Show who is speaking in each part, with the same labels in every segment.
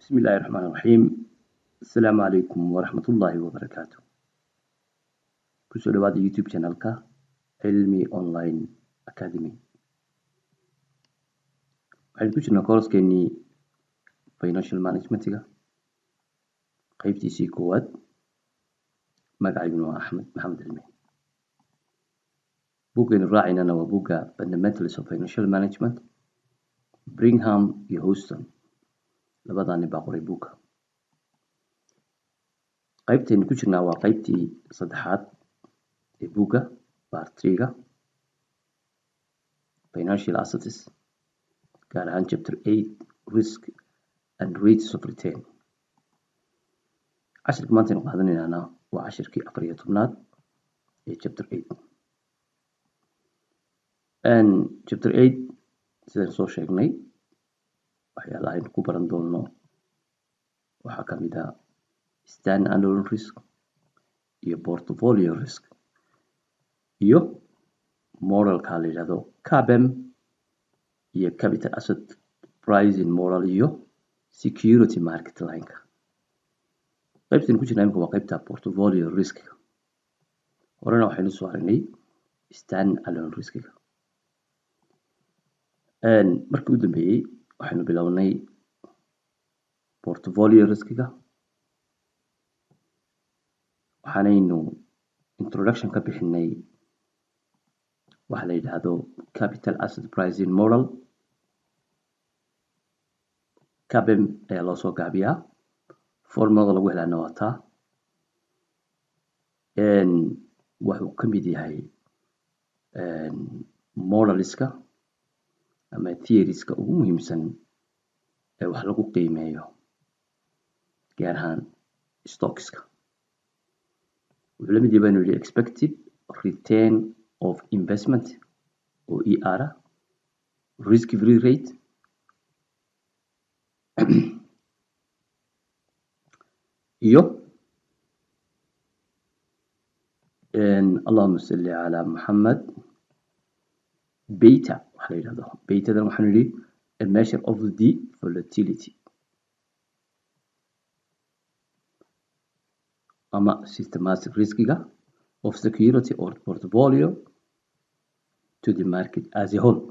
Speaker 1: بسم الله الرحمن الرحيم السلام عليكم ورحمة الله وبركاته kusoo dhawaada youtube channelka cilmi online academy waxaynu ku jirnaa kooraskeenii financial managementiga qeybtiisii koowaad magacayguna waa axmed maxamed cilmi buggaynu raacaynana waa bugga fundamentals of financial management bringham iyo houston labadaani baa qoray bugga qaybtaynu ku jirnaa waa qaybtii saddexaad ee bugga bartriga financial assets gaar ahaan chapter eight risk and rates of return cashirka maanta aynu qaadanaynaana waa cashirkii afar iyo tobnaad ee chapter eight chapter eight sidaan soo sheegnay waxyaalaha aynu ku baran doono waxaa ka mid ah stand alone risk iyo portfolio risk iyo moralka la yidhahdo cabem iyo capital asset pricing moral iyo security market lineka qaybtan ku jirna imika waa qaybta portfolio riskiga horena waxaynu soo aragnay stand alone riskiga markii u dambeeyey waxaynu bilownay portfolio riskiga waxaanaynu introduction ka bixinay waxa la yidhaahdo capital asset pricing model cabem ayaa loo soo gaabiyaa formulada lagu helaana waa taa wuxuu ka mid yahay modeliska ama theorieska ugu muhiimsan ee wax lagu qiimeeyo gaar ahaan stockska wuxuu la mid yahay baynu yidhi expected return of investment oo e r ah risk free rate iyo allahuma salli calaa muxamed beta waxa la yidhahdo betadan waxaanu yidhi a measure of the volatility ama systematic riskiga of security or portfolio to the market as a whole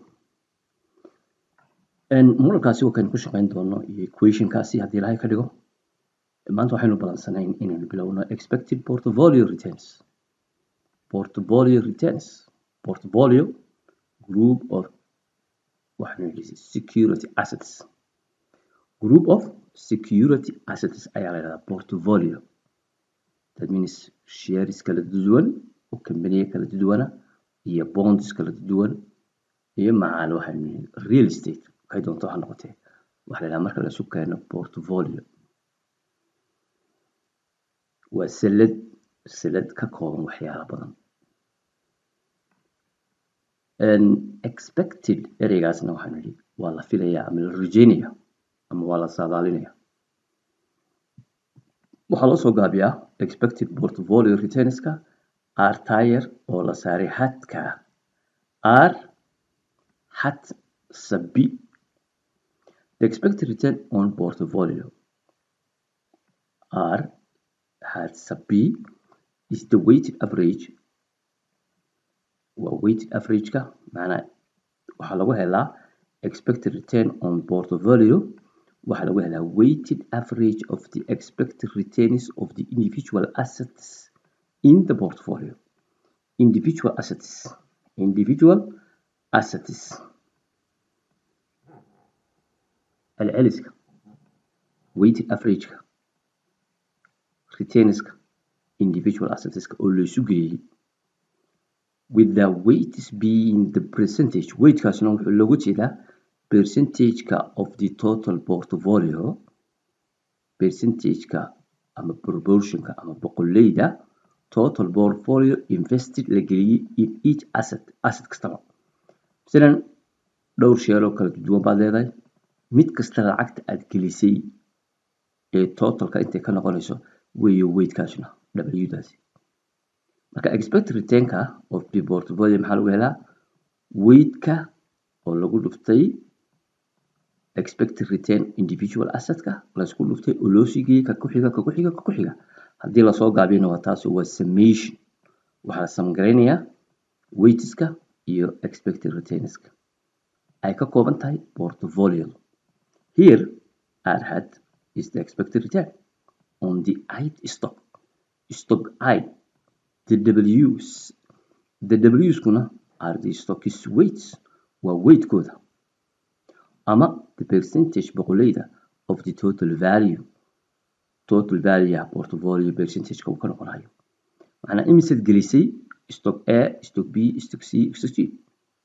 Speaker 1: modelkaasi waa kaynu ku shaqeyn doono iyo equationkaasi haddii ilahay ka dhigo maanta waxaynu balansanayn inaynu bilowno expected portfolio returns portfolio returns portfolio group of waxaanu yidhi security assets group of security assets ayaa la yidhahdaa portfolio that means shares kala duwan oo companiya kala duwana iyo bonds kala duwan iyo macaal waxaanu yidhi real estate waxay doonto ha noqotee waxa la yidhaha marka la isu keeno portfolio waa salad salad ka kooban waxyaalo badan expected ereygaasna waxaanu yidhi waa la filayaa ama la rajeynaya ama waa la saadaalinaya waxaa loo soo gaabiyaa expected portfolio returnska r tire oo la saaray hadka r hat sabi the expected return on portfolio r hat sabi is the weighted average waa weighted averageka macnaa waxaa lagu helaa expected return on portfolio waxaa lagu helaa weighted average of the expected returns of the individual assets in the portfolio individual assets individual assets celceliska weighted averageka returnska individual assetska oo laysu geeyey with the weights being the percentage weightkaasna wuxuu looga jeedaa percentageka of the total portfolio percentageka ama proportionka ama boqoleyda total portfolio invested la geliyey in each asset asset kastaba masalan dhowr sheeloo kala duwan baad leedahay mid kasta lacagta aad gelisay ee totalka intay ka noqonayso weeyo weightkaasna w-daasi marka expected returnka of the portfolio maxaa lagu helaa weightka oo lagu dhuftay expected return individual assetka laysku dhuftay oo loo sii geeyey ka ku xiga ka ku xiga ka ku xiga haddii lasoo gaabiyana waa taasi waa summation waxaa la samgaraynayaa weightska iyo expected returnska ay ka kooban tahay portfolio here r hat is the expected return on the id stock stock i the w's the w'skuna are the stock's weights waa weightkooda ama the percentage boqoleyda of the total value total value portfolio percentageka uu ka noqonayo macnaa imisaad gelisay stock a stock b stock c stock g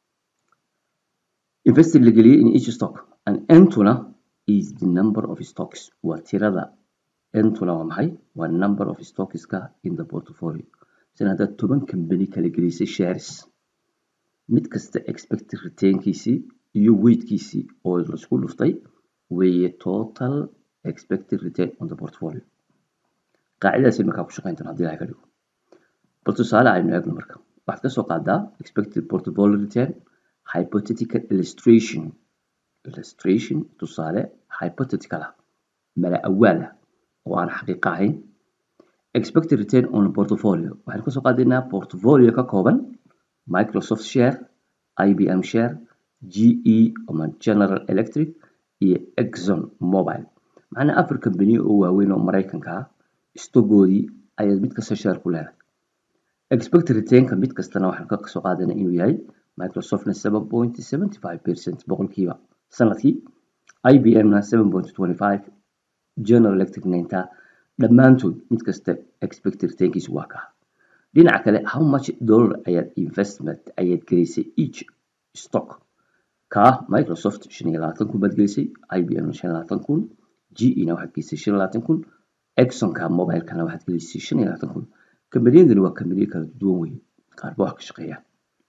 Speaker 1: invested la geliyay in each stock and entuna is the number of stocks waa tirada entuna waa maxay waa number of stockska in the portfolio sina haddaad toban company kala gelisay shares mid kasta expected returnkiisii iyo weightkiisii oo laisku dhuftay weeye total expected return on the portfolio qaacidadaasi markaa ku shaqayn doona hadii ilahay ka dhigo bal tusaale aynu eegno marka waxaad kasoo qaadaa expected portfolio return hypothetical illustration illustration tusaale hypothetical ah mala awaal ah oo aan xaqiiqo ahayn expected return on portfolio waxaynu kasoo qaadaynaa portfolio ka kooban microsoft share ibm share ge ama general electric iyo exxon mobile macnaa afar company oo waaweyn oo maraykanka ah stogoodii ayaad mid kasta share ku leedahay expected returnka mid kastana waxaan ka soo qaadaynaa inuu yahay microsoftna seven point seventy five percent boqolkiiba sanadkii ibmna seven point twenty five general electricna intaa dhammaantood mid kasta expected returnkiisu waa kaa dhinaca kale how much dollar ayaad investment ayaad gelisay each stock kaa microsoft shan iyo labaatan kun baad gelisay ibm shan iyo labaatan kun ge na waxaad gelisay shan iyo labaatan kun exxonka mobilekana waxaad gelisay shan iyo labaatan kun kambaniyadani waa kambaniyo kala duwan weye qaarba wax ka shaqeeya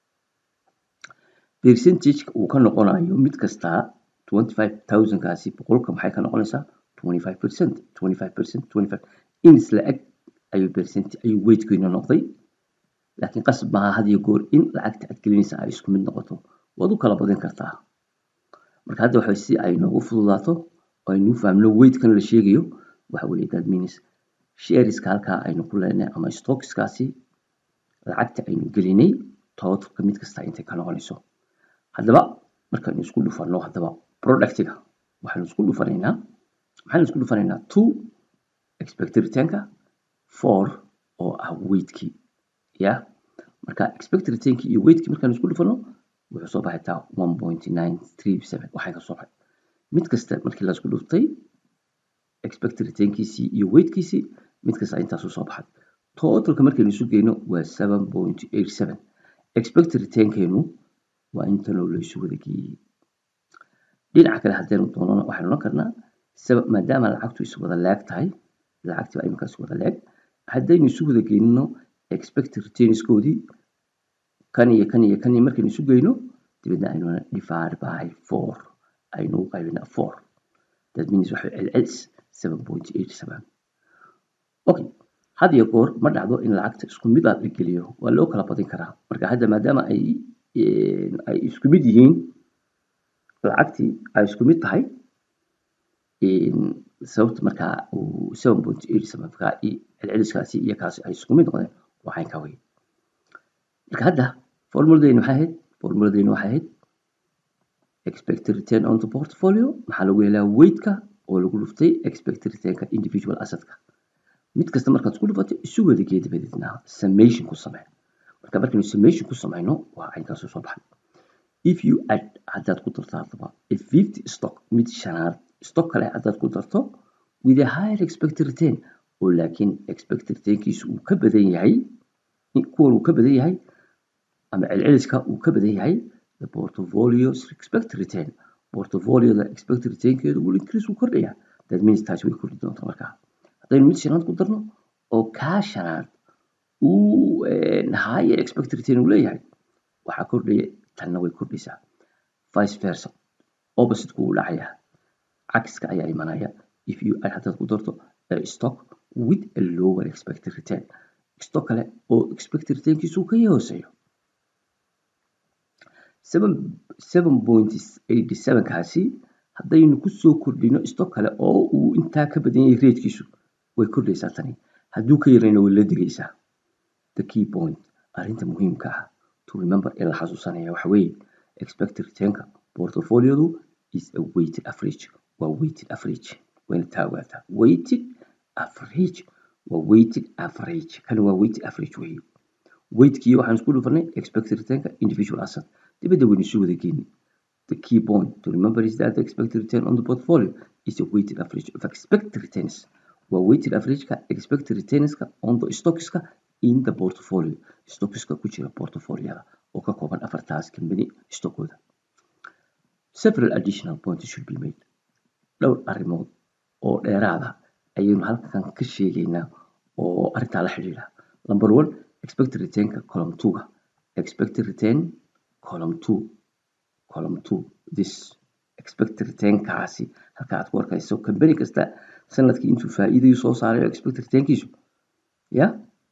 Speaker 1: percentageka uu ka noqonayo mid kastaa twenty five thousand kaasi boqolka maxay ka noqonaysaa twenty five percent twenty five percent twenty five in isla eg ayuu percent ayuu weightkiina noqday laakiin qasab maaha had iyo goor in lacagta aad gelinaysa ay isku mid noqoto waad u kala badin kartaa marka hadda waxa si ay noogu fududaato oo aynu fahmno weightkan la sheegayo waxa weeye that means shareska halkaa aynu ku leenahay ama stockskaasi lacagta aynu gelinay totalka mid kasta intay ka noqonayso haddaba markaynu isku dhufano haddaba productiga waxaynu isku dhufanaynaa maxaynu isku dhufanaynaa two expected returnka four oo ah weightkii ya marka expected returnki iyo weightkii markaanu isku dhufano wuxuu soo baxay taa one point nine three seven waxay ka soo baxay mid kasta markii la isku dhuftay expected returnkiisii iyo weightkiisii mid kasta intaasuu soo baxay totalka markaynu isu geyno waa seven point eight seven expected returnkeenu waa intanoo laysu wada geeyey dhinaca kale haddaynu doonana waxaynu oran karnaa maadaama lacagtu is wada leeg tahay lacagtii baa iminka is wada leeg haddaynu isu wada geynino expected returnskoodii kan iyo kan iyo kan iyo markaynu isu geyno dibadna aynu divide by four aynu u qaybinaa four that means waxay celcelis seven point eight seven okay had iyo goor ma dhacdo in lacagta isku mid aad la geliyo waa loo kala badin karaa marka hadda maadaama ay ay isku mid yihiin lacagtii ay isku mid tahay sababta markaa uu seven point eight seven markaa celceliskaasi iyo kaasi ay isku mid noqdeen waxayn ka wey marka hadda formuladeenu waxay ahayd formuladeenu waxay ahayd expected return on the portfolio maxaa lagu helaa weightka oo lagu dhuftay expected returnka individual assetka mid kasta markaad isku dhufato isu wada gee dabadeedna summation ku samee marka markaynu summation ku samayno waa caynkaasoo soo baxay if you add haddaad ku darto haddaba a fifty stock mid shanaad stock kale haddaad ku darto with a higher expected return oo laakiin expected returnkiisu uu ka badan yahay kuwan uu ka badan yahay ama celceliska uu ka badan yahay the portfolio's expected return portfolioda expected returnkeedu will increase uu kordhaya that means taasi way kordhi doontaa markaa haddaynu mid shanaad ku darno oo kaa shanaad uu higher expected return uu leeyahay waxaa kordhaya tanna way kordhaysaa vice versa opposite-ku uu dhacaya cagska ayaa imanaya if you add haddaad ku darto a stock with a lower expected return stock kale oo expected returnkiisu ka hooseeyo seven point eighty seven kaasi haddaynu kusoo kordhino stock kale oo uu intaa ka badan yahay ratekiisu way kordhaysaa tani hadduu ka yarayna way la digaysaa the key point arrinta muhiimka ah to remember ee la xasuusanaya waxa weeye expected returnka portfoliodu is a weighted average waa weighted average wayna taa ogaataa weighted average waa weighted average kani waa weighted average weeye weightkii waxaan isku dhufanay expected returnka individual asset dibadda waynu isu wada geeni the key point to remember is that the expected return on the portfolio is a weighted average of expected returns waa weighted averageka expected returnska on the stockska in the portfolio stockska ku jira portfolioda oo ka kooban afartaas company stockooda several additional points should be made dhowr arrimood oo dheeraada ayaynu halkan ka sheegaynaa oo arrintaa la xidhiidha number one expected returnka column two-ga expected return column two column two this expected returnkaasi halka aad ku arkayso company kasta sanadkii intuu faa'iidayu soo saarayo expected returnkiisu ya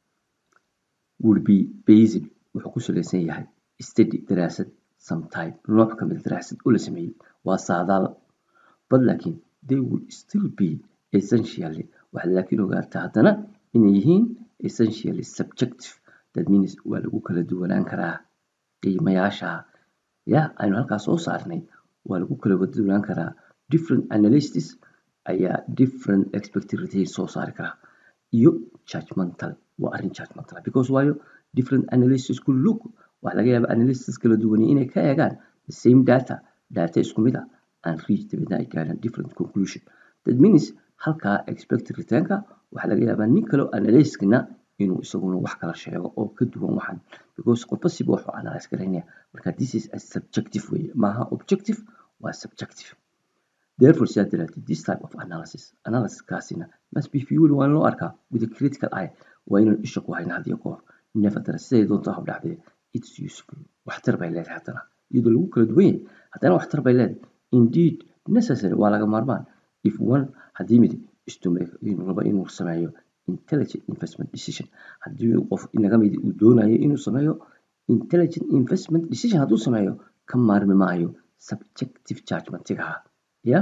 Speaker 1: will be based wuxuu ku salaysan yahay study daraasad sometime nooc ka mid daraasad oo la sameeyey waa saadaal but laakiin they will still be essentially waxaad laakiin ogaataa haddana inay yihiin essentially subjective that means waa lagu kala duwanaan karaa qiimayaasha ya aynu halkaas soo saarnay waa lagu kala duwanaan karaa different analysis ayaa different expected return soo saari karaa iyo judgmental waa arrin judgmental because waayo different analysis ku look waxaa laga yaabaa analysis kala duwan inay ka eegaan the same data data isku mid ah and reach dabadna ay gaaraan different conclusion that means halkaa expected returnka waxaa laga yaabaa nin kaleo analyskina inuu isaguna wax kala sheego oo ka duwan waxan because qofba siba wuxuu analyse garaynaya marka this is a subjective way maaha objective waa subjective therefore sidaa daraaddeed this type of analysis analysiskaasina must be viewed waa in loo arkaa with a critical eye waa inaan isha ku hayna hadiyo goor nevertheless siday doonta hab dhacdee it's useful waxtar bay leedahay haddana iyadoo lagu kala duwan yahay haddana waxtar bay leedahay indeed necessary waa laga maarmaan if one haddii mid istumake inuu rabo inuu sameeyo intelligent investment decision haddii qof inaga mid uu doonayo inuu sameeyo intelligent investment decision hadduu sameeyo ka maarmi maayo subjective judgmentiga ya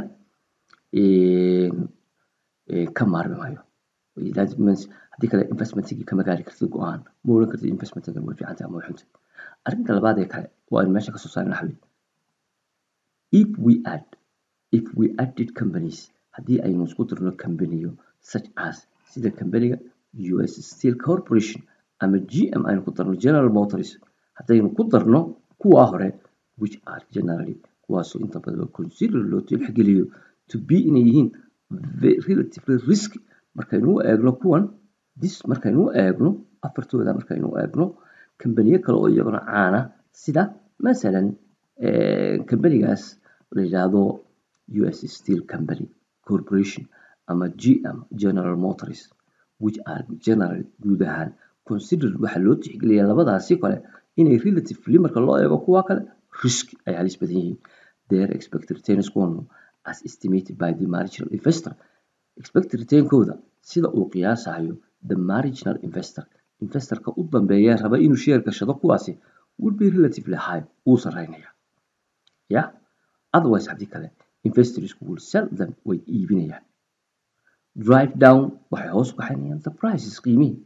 Speaker 1: ka maarmi maayo that means haddii kale investmentigii kama gaari kartid go-aan ma oran kartid investmentigan way fiicantay ama way xuntay arrinta labaad ee kale waa aynu meesha kasoo saarna xabi if we add if we added companies haddii aynu isku dirno companiyo such as sida companiga US Steel Corporation ama GM aynu ku darno General Motors haddaynu ku darno kuwaa hore which are generally kuwaasoo inta badan consider loo tixgeliyo to be inay yihiin relatively risky markaynu u eegno kuwan this markaynu u eegno afartooda markaynu u eegno kambaniyo kale oo iyaguna caana sida masalan kambanigaas la yidhaahdo US Steel Company Corporation ama GM General Motors which are general guud ahaan considered waxaa loo tixgeliyaa labadaasi kale inay relatively marka loo eego kuwa kale risk ay halis badan yihiin their expected returns kuwanu as estimated by the marginal investor expected returnkooda sida uu qiyaasayo the marginal investor investorka u dambeeya raba inuu share gashado kuwaasi would be relatively high wuu sareynaya ya otherwise haddii kale investors will sell them way iibinayaan drive down waxay hoos u kaxaynayaan the prices qiimihii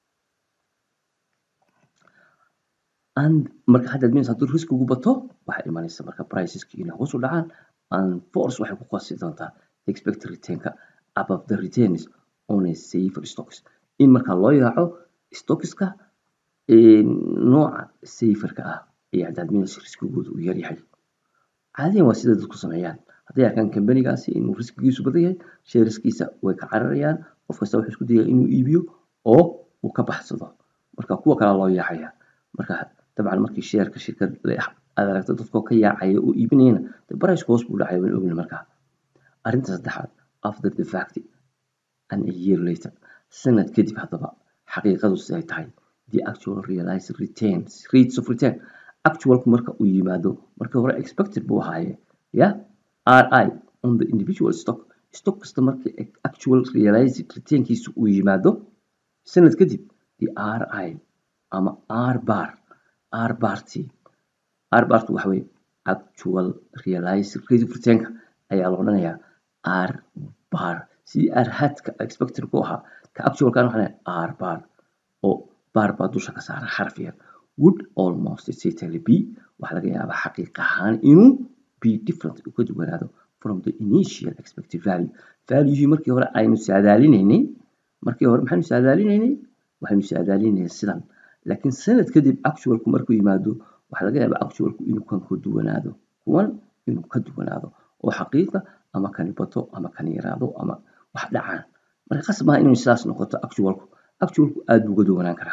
Speaker 1: and marka hadda means hadduu riskigu bato waxay imanaysa marka priceski inay hoos u dhacaan and force waxay ku qasi doontaa expected returnka above the returns on a safer stocks in marka loo yaaco stockska nooca saferka ah ee haddaad means riskigooda uu yaryahay caadiyan waa sida dadku sameeyaan hadday arkaan kambanigaasi inuu riskigiisu badan yahay sheeriskiisa way ka cararayaan qof kasta wuxuu isku dayaya inuu iibiyo oo uu ka baxsado marka kuwa kale loo yaacaya marka dabcan markii sheerka shirkad aad aragto dadkoo ka yaacaya oo iibinayana de barayska hoos buu dhacaya waan ogna markaa arrinta saddexaad after the fact and a year later sanad kadib haddaba xaqiiqadu siday tahay the actual realized returns rates of return actualku marka uu yimaado markii hore expected buu ahaaye ya ri on the individual stock stock kasta markii actual realized returnkiisu uu yimaado sanad kadib the ri ama r bar r barty r bartu waxa weye actual realized rate of returnka ayaa la odhanayaa r bar sidii r hadka expected ku ahaa ka actualkan waxaa leeyahay r bar oo bar baa dusha ka saaran xarf yar would almost certainly be waxaa laga yaabaa xaqiiq ahaan inuu be different uu ka duwanaado from the initial expected value valuehii markii hore aynu saadaalinaynay markii hore maxaynu saadaalinaynay waxaynu saadaalinaynay sidan laakiin sanad kadib actualku markuu yimaado waxaa laga yaabaa actualku inuu kan ka duwanaado kuwan inuu ka duwanaado oo xaqiiqa ama kani bato ama kani yaraado ama wax dhacaan marka qasab maaha inuu sidaas noqoto actualku actualku aad buu uga duwanaan karaa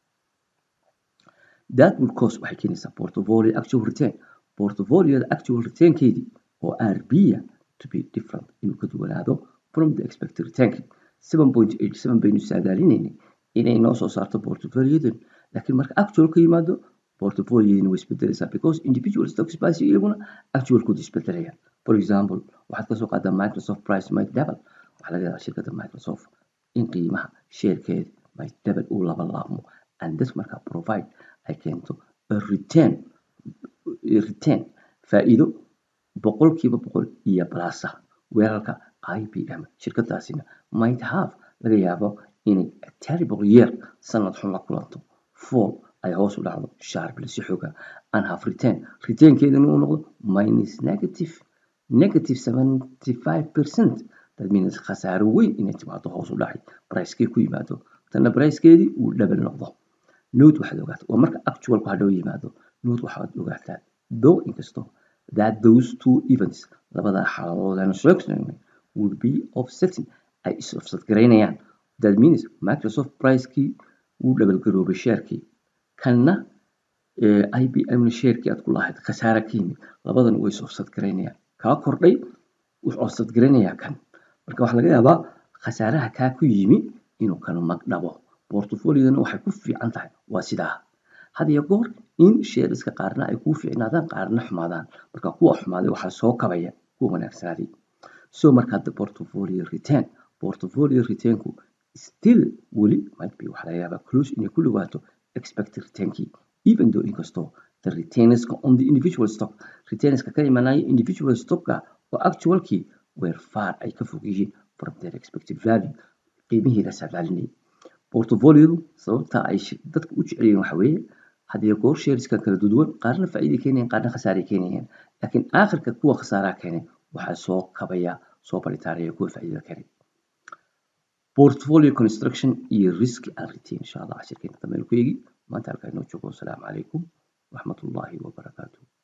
Speaker 1: that will cause waxay keenaysaa portfolio actual return portfolioda actual returnkeedii oo rb ya to be different inuu ka duwanaado from the expected returnki seven point eight seven baynu saadaalinaynay inay noo soo saarto portfoliodan laakiin marka actual ka yimaado portfolioyadina way isbedelaysaa because individual stocks basi iyaguna actualkooda isbedelaya for example waxaad kasoo qaadaa microsoft price might double waxaa laga yaabaa shirkadda microsoft in qiimaha sheerkeeda might double uu laba laabmo and this marka provide ay keento a return return faa'iido boqolkiiba boqol iyo balasa weerarka IBM shirkadaasina might have laga yaabo inay a terrible year sanad xun la kulanto fall ay hoos u dhacdo sharply si xooga and have return returnkeedana uu noqdo minus negative negative 75% that means khasaaro weyn inay timaado hoos u dhacay pricekee ku yimaado tanna pricekeedii uu double noqdo note waxaad ogaataa waa marka actualku hadhow yimaado note waxaad ogaataa though inkastoo that those two events labada xaaladood aan sheegnay would be offsetting ay is offset garaynayaan that means microsoft pricekii wuu double garoobay sheerkii kanna IBM na sheerkii aad ku lahayd khasaara ka yimid labadan way is offset garaynayaan kaa kordhay wuxuu offset garaynayaa kan marka waxaa laga yaabaa khasaaraha kaa ku yimi inuu kan magdhabo portfoliodana waxay ku fiican tahay waa sidaa had iyo goor in sheeriska qaarna ay kuu fiicnaadaan qaarna xumaadaan marka kuwa xumaaday waxaa soo kabaya kuwa wanaagsanaaday so markaa the portfolio return portfolio returnku still weli might be waxaa laga yaabaa close inay ku dhawaato expected returnkii even though inkastoo the retainerska on the individual stock retainerska ka imanaya individual stockka oo actualkii were far ay ka fog yihiin from their expected value qiimihii la saadaalinayay portfoliodu sababta ay dadka u jecel yihiin waxa weeye haddii goor shareska kala duwan qaarna faa'iiday keenayaan qaarna khasaaray keenayaan laakiin aakhirka kuwa khasaaraa keenay waxaa soo kabaya soo baritaaraya kuwa faa'iidada keenay portfolio construction iyo risk and retain insha allah cashirkeena dambe ku eegi maanta halkaa inoo joogo wasalaamu calaykum waraxmatullaahi wabarakaatuh